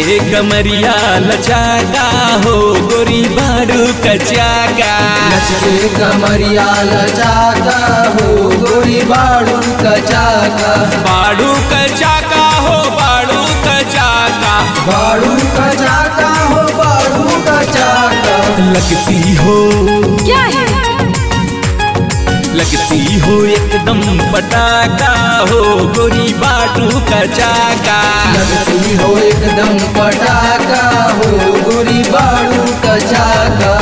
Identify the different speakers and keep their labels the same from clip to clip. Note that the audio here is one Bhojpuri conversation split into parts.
Speaker 1: लचके कमरिया लचाका हो गोरी बारू कचाका
Speaker 2: लचके कमरिया लचाका हो गोरी बाड़ू कचाका
Speaker 1: बारू कचाका हो बारू कचाका
Speaker 2: बाड़ू कचाका हो बाड़ू कचाका
Speaker 1: लगती हो
Speaker 3: क्या है
Speaker 1: लगती हो एकदम पटाका हो गोरी बारू कचाका
Speaker 2: लगती हो एकदम पटाका हो गोरी बाड़ू कचाका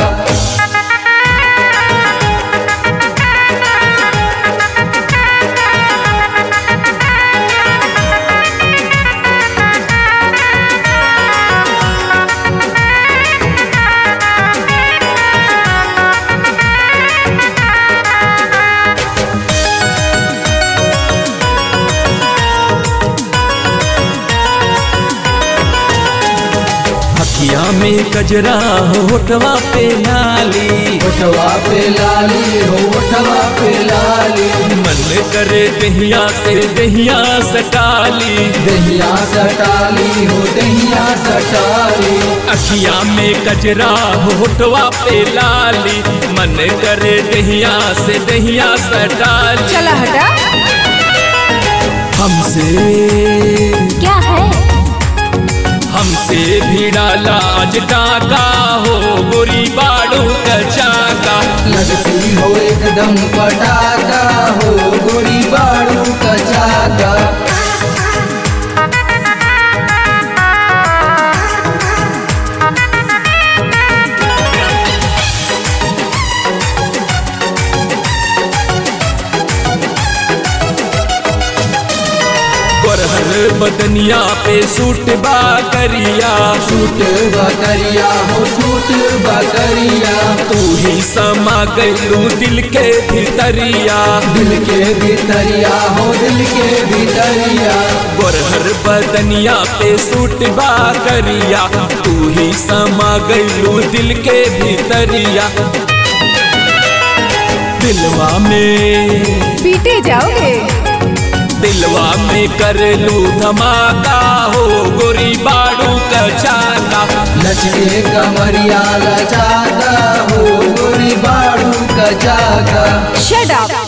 Speaker 1: हकिया में कजरा होठवा पे नाली
Speaker 2: ओठवा पे लाली हो ओठवा पे लाली
Speaker 1: मन करे दहिया से दहिया सटाली
Speaker 2: दहिया सटाली हो दहिया सटाली
Speaker 1: अखिया में कजरा होठवा पे लाली मन करे दहिया से दहिया सटाली
Speaker 3: चला हटा
Speaker 1: हमसे
Speaker 3: क्या है
Speaker 1: हमसे भी डाला आज टाका हो गोरी बाड़ू कचाका
Speaker 2: लगती हो एकदम पटाका हो गोरी बाड़ू कचाका
Speaker 1: गोरहर बदनिया पे सूट बा करिया
Speaker 2: सूट बकरिया हो सूट बकरिया
Speaker 1: तू ही समा गलू दिल के भीतरिया
Speaker 2: दिल के भीतरिया हो दिल के भीतरिया
Speaker 1: गोरहर बदनिया पे सूट बा करिया तू ही समा गलू दिल के भीतरिया दिलवा में
Speaker 3: पीटे जाओगे
Speaker 1: दिलवा में कर लू धमाका हो गोरी बाड़ू कचाका
Speaker 2: लचके कमरिया लचाका हो गोरी बाड़ू कचाका
Speaker 3: शट अप